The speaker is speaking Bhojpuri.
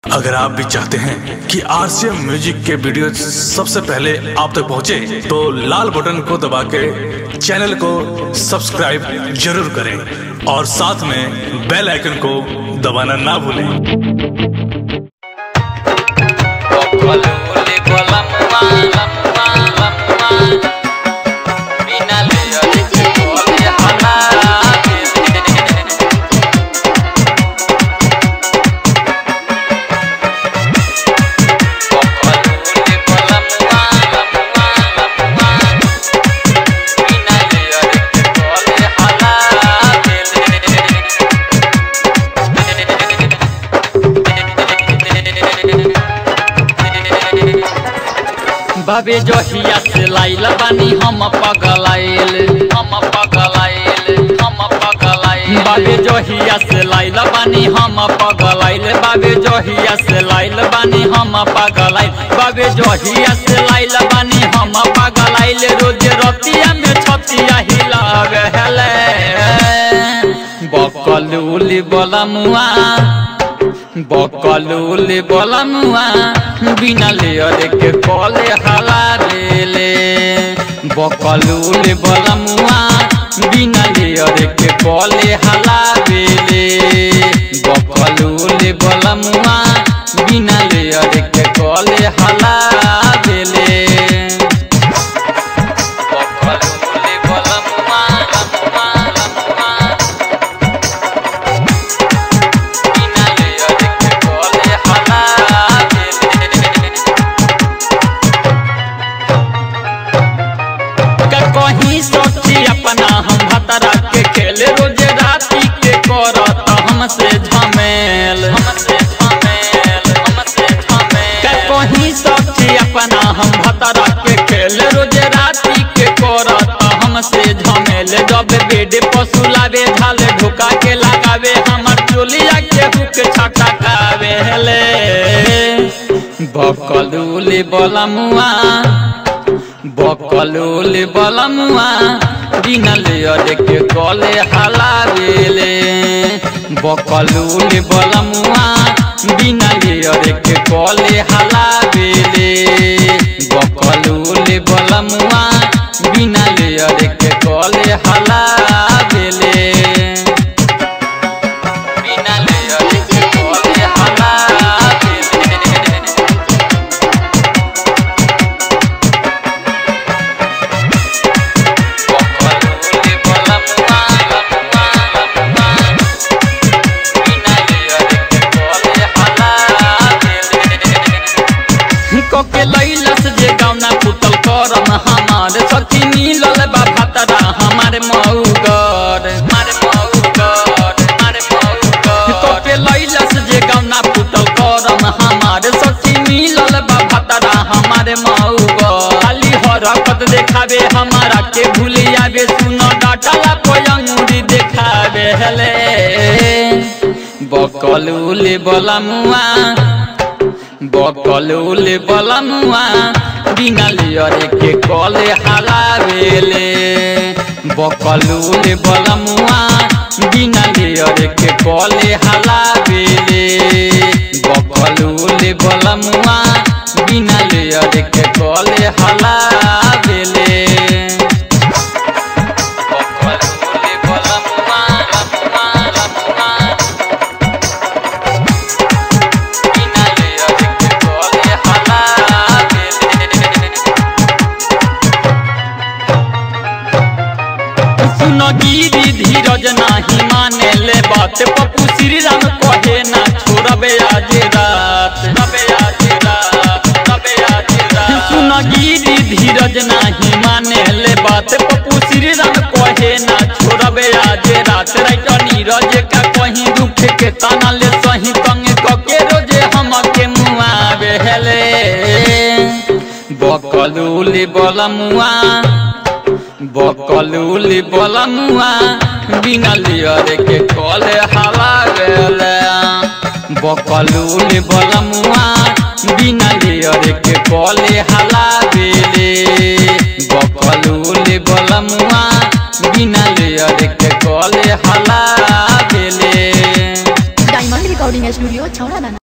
अगर आप भी चाहते हैं कि आरसीएम म्यूजिक के वीडियो सबसे पहले आप तक पहुंचे, तो लाल बटन को दबा के चैनल को सब्सक्राइब जरूर करें और साथ में बेल आइकन को दबाना ना भूलें Kokole kola mwa mwa mwa Bina le yore kole hala Kokole kola mwa mwa mwa Bina le yore kole hala बाबे जहिया से लाइल बानी हम पगलाइल हम पगलाइल हम पगलाइल बाबे जहिया से लाइल बानी हम पगलाइल बाबे जहिया से लाइल बानी हम पगलाइल बाबे जहिया से लाइल बानी हम पगलाइल रोज रतिया में छतिया हिलावे हेले बकलूली बलमुआ बकलूले बलमुआ बिना लेयर के कले हाला रेले बकलूले बलमुआ बिना लेयर के कले हाला रेले बकलूले बलमुआ बिना लेयर के कले हाला रेले बकलूले बलमुआ लमुआ लमुआ बिना लेयर के कले हाला रेले का कहीं सोची अपना हम भतरा के खेल रोज राती के करत हमसे झमेल हमसे झमेल हमसे झमेल का कहीं सोची अपना हम भतरा के खेल रोज राती के करत हमसे झमेल जब बेड पसुलावे झाल ढुका के लगावे हमर चोलिया के हुक छटकावे हेले बकलूले बलमुआ बकलूले बलमुआ बिना लेयर के कले हलावेले बकलूले बलमुआ बिना लेयर के कले हलावेले बकलूले बलमुआ बिना लेयर के कले हलावेले बिना लेयर के कले हलावेले बकलूले बलमुआ लमुआ लमुआ बिना लेयर के कले हलावेले कोके लैलस जे गाउना पुतल करम हमार सखी मिलल बा भतरा हमार मौगर मार मौगर मार मौगर कोके लैलस जे गाउना पुतल करम हमार सखी मिलल बा भतरा हमार मौगर खाली हरकत देखावे हमारा के भूलियावे सुन डाटला पोयंगुरी देखावे हेले बकलूले बलमुआ बकलूले बलमुआ बिना लेयर के कले हलावेले बकलूले बलमुआ बिना लेयर के कले हलावेले बकलूले बलमुआ बिना लेयर के कले हलावेले बकलूले बलमुआ लमुआ लमुआ बिना लेयर के कले हलावेले सुन गिरी धीरज नाही माने ले बात पप्पू श्री राम कहे ना छोड़बे आज रात रबे आज रात रबे आज रात सुन गिरी धीरज नाही माने ले बात पप्पू श्री राम कहे ना छोड़बे आज रात रात नीरज का कहीं दुख के ताना ले सही तंग कके रोजे हम के मुआ बेहले बकलूली बलमुआ बकलूली बलमुआ बिना लियर के कले हवा गेले बकलूली बलमुआ बिना लियर के कले हला बेले बकलूली बलमुआ बिना लियर के कले हला बेले डायमंड रिकॉर्डिंग स्टूडियो छौड़ा दाना